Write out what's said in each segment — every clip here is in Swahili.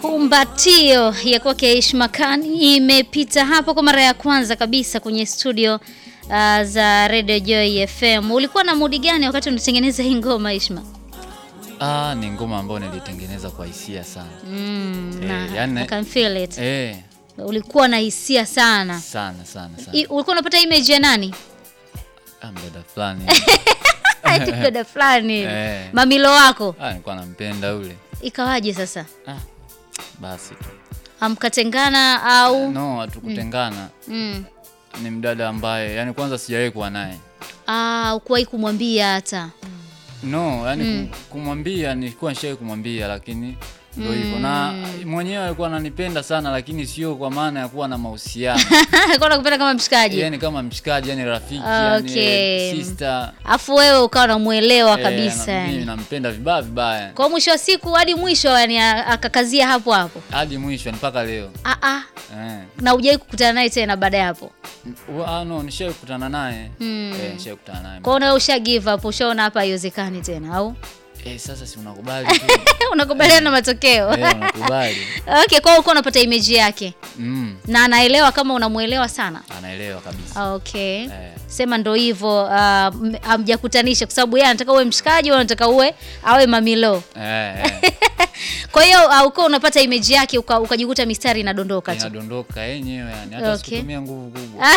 Kumbatio ya kwake Ishma Khan imepita hapo kwa mara ya kwanza kabisa kwenye studio uh, za Radio Joy FM. Ulikuwa na mudi gani wakati unatengeneza hii ngoma Ishma? Ah, ni ngoma ambayo nilitengeneza kwa hisia sana. Mm, Eh, na, yani- I can feel it. Eh, Ulikuwa na hisia sana. sana sana sana. I, ulikuwa unapata image ya nani? Ah, mdada fulani. Ati dada fulani. Eh. Mamilo wako. Ah, nilikuwa nampenda ule. Ikawaje sasa? Ah, basi tu. Amkatengana au No, hatukutengana. mm. Ni mdada ambaye yani kwanza sijawahi kuwa naye. Ah, ukuwahi kumwambia hata. No, yani kum- kumwambia nilikuwa nishawahi kumwambia lakini ndio hivyo. Na mwenyewe alikuwa ananipenda sana lakini sio kwa maana ya kuwa na mahusiano. Alikuwa anakupenda kama mshikaji. yani kama mshikaji, yani rafiki, Okay. yani sister. Afu wewe ukawa unamuelewa Eh, kabisa na- mimi yani. nampenda vibaya vibaya. Kwa mwisho wa siku hadi mwisho yani a- akakazia hapo hapo. Hadi mwisho ni mpaka leo. Ah ah. Eh. Na hujai kukutana naye tena baada ya hapo. Ah, no, nishawahi kukutana naye. Mm. Eh, nishawahi kukutana naye. Kwa hiyo usha give up, ushaona hapa haiwezekani tena au? Eh, sasa si unakubali tu. Unakubaliana na matokeo. Eh, unakubali. Okay, kwa hiyo ulikuwa unapata image yake Mm, na anaelewa kama unamuelewa sana. anaelewa kabisa. Okay. Eh. Sema ndo hivyo uh, m- hamjakutanisha kwa sababu yeye anataka uwe mshikaji, wewe unataka uwe awe mamilo. Eh, eh. Kwa hiyo uh, uko unapata image yake uka- ukajikuta mistari inadondoka tu. Inadondoka yenyewe yani hata Okay. sikutumia nguvu kubwa.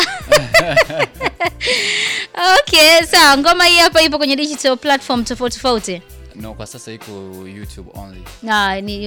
Okay, sawa. Ngoma hii hapa ipo kwenye digital platform tofauti tofauti. No, kwa sasa iko YouTube only. Na ni